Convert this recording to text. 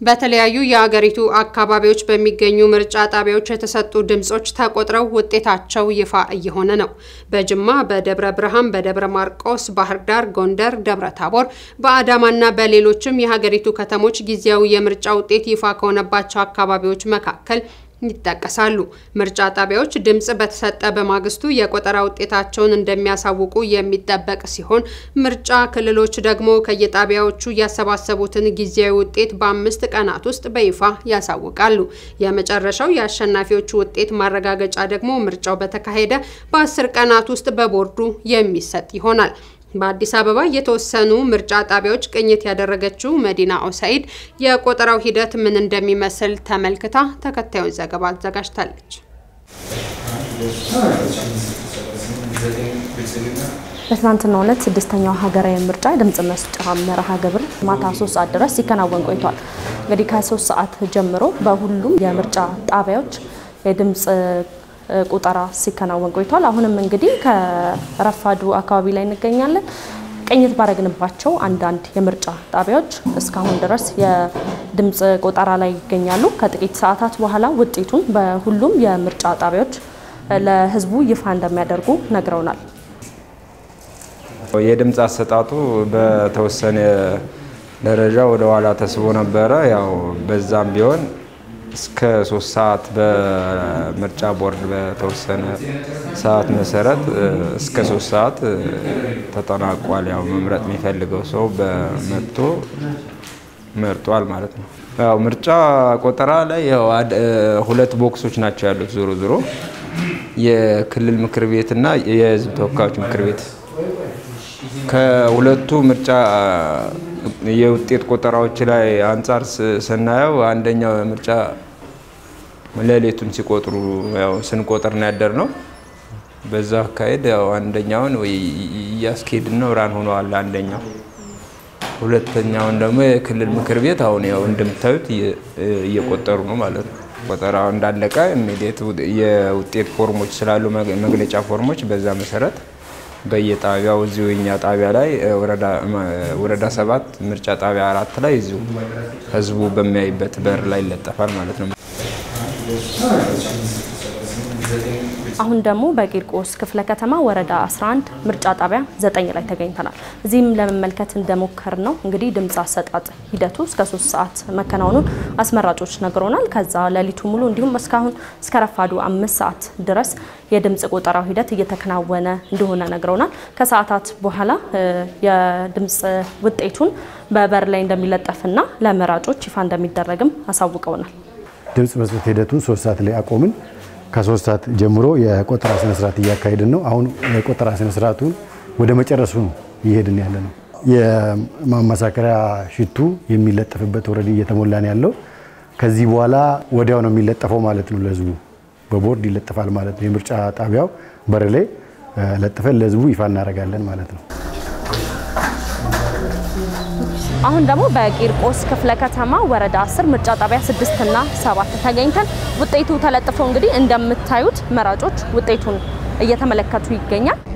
በተለያዩ የአገሪቱ አካባቢዎች በሚገኙ ምርጫ ጣቢያዎች የተሰጡ ድምጾች ተቆጥረው ውጤታቸው ይፋ እየሆነ ነው። በጅማ፣ በደብረ ብርሃን፣ በደብረ ማርቆስ፣ ባህር ዳር፣ ጎንደር፣ ደብረ ታቦር፣ በአዳማና በሌሎችም የሀገሪቱ ከተሞች ጊዜያዊ የምርጫ ውጤት ይፋ ከሆነባቸው አካባቢዎች መካከል ይጠቀሳሉ። ምርጫ ጣቢያዎች ድምጽ በተሰጠ በማግስቱ የቆጠራ ውጤታቸውን እንደሚያሳውቁ የሚጠበቅ ሲሆን ምርጫ ክልሎች ደግሞ ከየጣቢያዎቹ ያሰባሰቡትን ጊዜያዊ ውጤት በአምስት ቀናት ውስጥ በይፋ ያሳውቃሉ። የመጨረሻው የአሸናፊዎቹ ውጤት ማረጋገጫ ደግሞ ምርጫው በተካሄደ በአስር ቀናት ውስጥ በቦርዱ የሚሰጥ ይሆናል። በአዲስ አበባ የተወሰኑ ምርጫ ጣቢያዎች ቅኝት ያደረገችው መዲና ኦሳይድ የቆጠራው ሂደት ምን እንደሚመስል ተመልክታ ተከታዩን ዘገባ አዘጋጅታለች። በትናንትናው ዕለት ስድስተኛው ሀገራዊ ምርጫ የድምጽ መስጫ መርሃ ግብር ማታ ሶስት ሰዓት ድረስ ሲከናወን ቆይቷል። እንግዲህ ከሶስት ሰዓት ጀምሮ በሁሉም የምርጫ ጣቢያዎች የድምጽ ቁጠራ ሲከናወን ቆይቷል። አሁንም እንግዲህ ከረፋዱ አካባቢ ላይ እንገኛለን። ቅኝት ባረግንባቸው አንዳንድ የምርጫ ጣቢያዎች እስካሁን ድረስ የድምፅ ቆጠራ ላይ ይገኛሉ። ከጥቂት ሰዓታት በኋላ ውጤቱን በሁሉም የምርጫ ጣቢያዎች ለሕዝቡ ይፋ እንደሚያደርጉ ነግረውናል። የድምፅ አሰጣጡ በተወሰነ ደረጃ ወደ ኋላ ተስቦ ነበረ። ያው በዛም ቢሆን እስከ ሶስት ሰዓት በምርጫ ቦርድ በተወሰነ ሰዓት መሰረት እስከ ሶስት ሰዓት ተጠናቋል። ያው መምረጥ የሚፈልገው ሰው በመጥቶ መርጧል ማለት ነው። ያው ምርጫ ቆጠራ ላይ ያው ሁለት ቦክሶች ናቸው ያሉት። ዞሮ ዞሮ የክልል ምክር ቤት እና የህዝብ ተወካዮች ምክር ቤት ከሁለቱ ምርጫ የውጤት ቆጠራዎች ላይ አንጻር ስናየው አንደኛው ምርጫ ሌሊቱን ሲቆጥሩ ያው ስንቆጥር ነው ያደር ነው። በዛ አካሄድ ያው አንደኛውን እያስኬድን ነው ራን ሆነዋል አንደኛው። ሁለተኛውን ደግሞ የክልል ምክር ቤት አሁን ያው እንደምታዩት እየቆጠሩ ነው ማለት ነው። ቆጠራው እንዳለቀ ኢሚዲየት የውጤት ፎርሞች ስላሉ መግለጫ ፎርሞች በዛ መሰረት በየጣቢያው እዚሁ እኛ ጣቢያ ላይ ወረዳ ሰባት ምርጫ ጣቢያ አራት ላይ እዚሁ ህዝቡ በሚያይበት በር ላይ ይለጠፋል ማለት ነው። አሁን ደግሞ በቂርቆስ ክፍለ ከተማ ወረዳ 11 ምርጫ ጣቢያ 9 ላይ ተገኝተናል። እዚህም ለመመልከት እንደሞከር ነው እንግዲህ ድምፅ አሰጣጥ ሂደቱ እስከ 3 ሰዓት መከናወኑን አስመራጮች ነግሮናል። ከዛ ሌሊቱ ሙሉ እንዲሁም እስካሁን እስከ ረፋዱ አምስት ሰዓት ድረስ የድምፅ ቆጠራው ሂደት እየተከናወነ እንደሆነ ነግረውናል። ከሰዓታት በኋላ የድምፅ ውጤቱን በበር ላይ እንደሚለጠፍና ለመራጮች ይፋ እንደሚደረግም አሳውቀውናል። ድምፅ መስጠት ሂደቱን ሶስት ሰዓት ላይ አቆምን። ከሶስት ሰዓት ጀምሮ የቆጠራ ስነስርዓት እያካሄድን ነው። አሁን የቆጠራ ስነስርዓቱን ወደ መጨረሱ ነው እየሄድን ያለ ነው። የማመሳከሪያ ሽቱ የሚለጠፍበት ወረድ እየተሞላ ነው ያለው። ከዚህ በኋላ ወዲያው ነው የሚለጠፈው ማለት ነው። ለህዝቡ በቦርድ ይለጠፋል ማለት ነው። የምርጫ ጣቢያው በር ላይ ለጥፈን ለህዝቡ ይፋ እናደርጋለን ማለት ነው። አሁን ደግሞ በቂርቆስ ክፍለ ከተማ ወረዳ 10 ምርጫ ጣቢያ 6 እና 7 ተገኝተን ውጤቱ ተለጥፎ እንግዲህ እንደምታዩት መራጮች ውጤቱን እየተመለከቱ ይገኛል።